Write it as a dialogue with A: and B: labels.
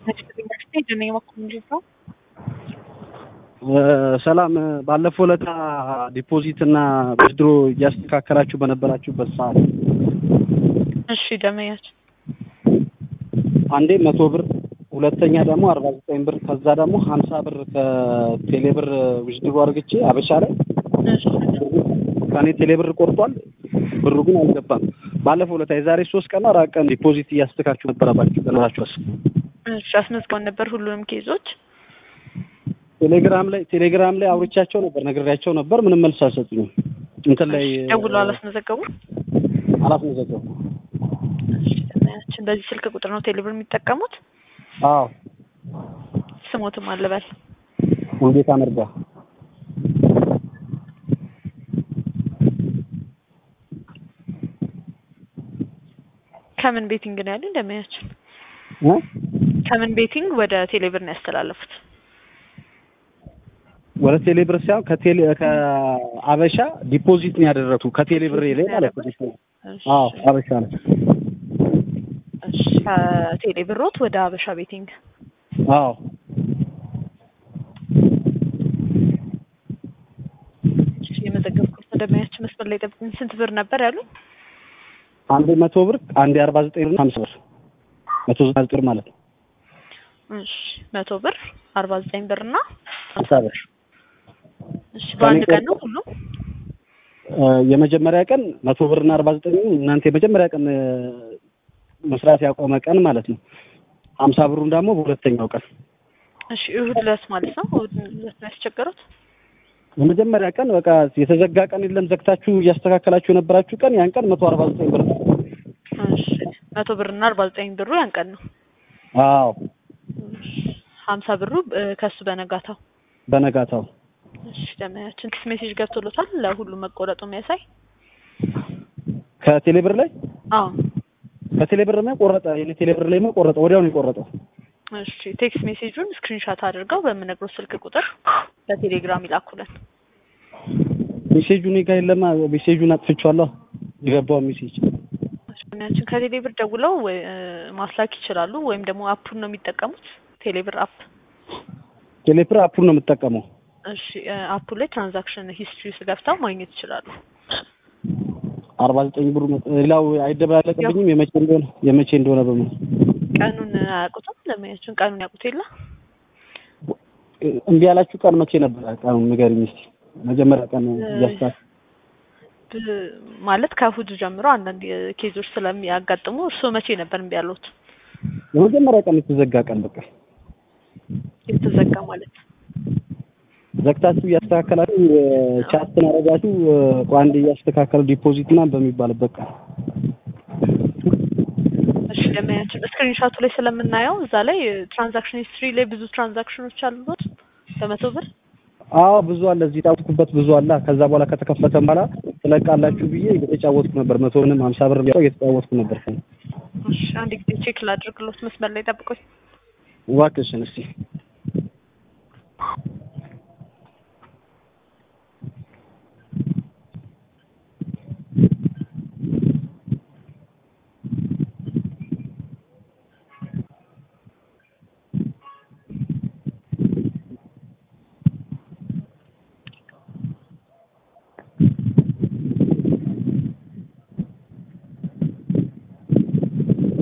A: ሰላም ባለፈው ዕለታ ዲፖዚት እና ብድሮ እያስተካከላችሁ በነበራችሁበት ሰዓት
B: እሺ ደመያችን
A: አንዴ መቶ ብር ሁለተኛ ደግሞ አርባ ዘጠኝ ብር ከዛ ደግሞ ሀምሳ ብር ከቴሌ ብር ውዝድሮ አድርግቼ አበሻ ላይ ከኔ ቴሌ ብር ቆርጧል። ብሩ ግን አልገባም። ባለፈው ዕለታ የዛሬ ሶስት ቀን አራት ቀን ዲፖዚት እያስተካችሁ ነበረባችሁ ነበራችሁ አስ
B: እሺ አስመዝገውን ነበር ሁሉንም ኬዞች
A: ቴሌግራም ላይ ቴሌግራም ላይ አውርቻቸው ነበር ነግሬያቸው ነበር። ምንም መልስ አልሰጡኝም። እንትን ላይ
B: ደውሎ አላስመዘገቡ
A: አላስመዘገቡ።
B: ደመያችን በዚህ ስልክ ቁጥር ነው ቴሌብር የሚጠቀሙት?
A: አዎ
B: ስሞትም አለበል
A: ሙልጌታ መርጋ
B: ከምን ቤቲንግ ነው ያሉኝ? ደመያችን
A: እ
B: ከምን ቤቲንግ ወደ ቴሌብር ነው ያስተላለፉት?
A: ወደ ቴሌ ብር ሳይሆን ከቴሌ ከአበሻ ዲፖዚት ነው ያደረኩ ከቴሌ ብር ላይ ማለት ነው። አዎ አበሻ ነው።
B: እሺ ከቴሌ ብሮት ወደ አበሻ ቤቲንግ
A: አዎ
B: እሺ የመዘገብኩት ደመያችን መስመር ላይ ጠብቁኝ። ስንት ብር ነበር ያሉኝ?
A: አንዴ መቶ ብር አንዴ አርባ ዘጠኝ ብር ሀምሳ ብር መቶ ዘጠና ዘጠኝ ብር ማለት ነው።
B: እሺ መቶ ብር አርባ ዘጠኝ ብር እና
A: ሀምሳ ብር
B: እሺ በአንድ ቀን ነው ሁሉም?
A: የመጀመሪያ ቀን መቶ ብር እና አርባ ዘጠኝ እናንተ የመጀመሪያ ቀን መስራት ያቆመ ቀን ማለት ነው። ሀምሳ ብሩን ደግሞ በሁለተኛው ቀን
B: እሺ እሁድ ዕለት ማለት ነው። እሁድ ዕለት ነው ያስቸገሩት?
A: የመጀመሪያ ቀን በቃ የተዘጋ ቀን የለም ዘግታችሁ እያስተካከላችሁ የነበራችሁ ቀን ያን ቀን መቶ አርባ ዘጠኝ ብር ነው።
B: እሺ መቶ ብር እና አርባ ዘጠኝ ብሩ ያን ቀን ነው።
A: አዎ
B: ሀምሳ ብሩ ከሱ በነጋታው
A: በነጋታው
B: እሺ ደመያችን ቴክስት ሜሴጅ ገብቶሎታል ለሁሉም መቆረጡ የሚያሳይ
A: ከቴሌ ብር ላይ
B: አዎ
A: ከቴሌ ብር ላይ ቆረጠ። የኔ ቴሌ ብር ላይ ቆረጠ። ወዲያው ነው የቆረጠው።
B: እሺ ቴክስት ሜሴጁን ስክሪንሻት አድርገው በምነግረው ስልክ ቁጥር በቴሌግራም ይላኩልን።
A: ሜሴጁ እኔ ጋር የለማ። ሜሴጁን አጥፍቼዋለሁ። የገባው ሜሴጅ
B: ደመያችን ከቴሌ ብር ደውለው ማስላክ ይችላሉ፣ ወይም ደግሞ አፑን ነው የሚጠቀሙት። ቴሌ ብር አፕ
A: ቴሌ ብር አፑን ነው የምጠቀመው።
B: እሺ አፑ ላይ ትራንዛክሽን ሂስትሪ ውስጥ ገብተው ማግኘት ይችላሉ።
A: አርባ ዘጠኝ ብሩ ሌላው አይደበላለቅብኝም። የመቼ እንደሆነ የመቼ እንደሆነ በምን
B: ቀኑን አያውቁትም። ለማያችን ቀኑን ያውቁት የለ
A: እምቢ ያላችሁ ቀን መቼ ነበር? ቀኑን ንገሪኝ እስኪ። መጀመሪያ ቀን እያስታ
B: ማለት ከእሑድ ጀምሮ አንዳንድ ኬዞች ስለሚያጋጥሙ እርስዎ መቼ ነበር እምቢ ያሉት?
A: የመጀመሪያ ቀን የተዘጋ ቀን በቃ
B: የተዘጋ ማለት
A: ዘግታችሁ እያስተካከላችሁ ቻትን አረጋችሁ ቋንዴ እያስተካከሉ ዲፖዚት ምናምን በሚባልበት ቀን
B: እሺ ለማያችን ስክሪንሻቱ ላይ ስለምናየው እዛ ላይ ትራንዛክሽን ሂስትሪ ላይ ብዙ ትራንዛክሽኖች አሉት በመቶ ብር
A: አዎ ብዙ አለ እዚህ የታወቅኩበት ብዙ አለ ከዛ በኋላ ከተከፈተ በኋላ ትለቃላችሁ ብዬ እየተጫወትኩ ነበር መቶ ምንም ሀምሳ ብር እየተጫወትኩ ነበር
B: እሺ አንድ ጊዜ ቼክ ላድርግሎት መስመር ላይ ጠብቆኝ
A: እባክሽን እስኪ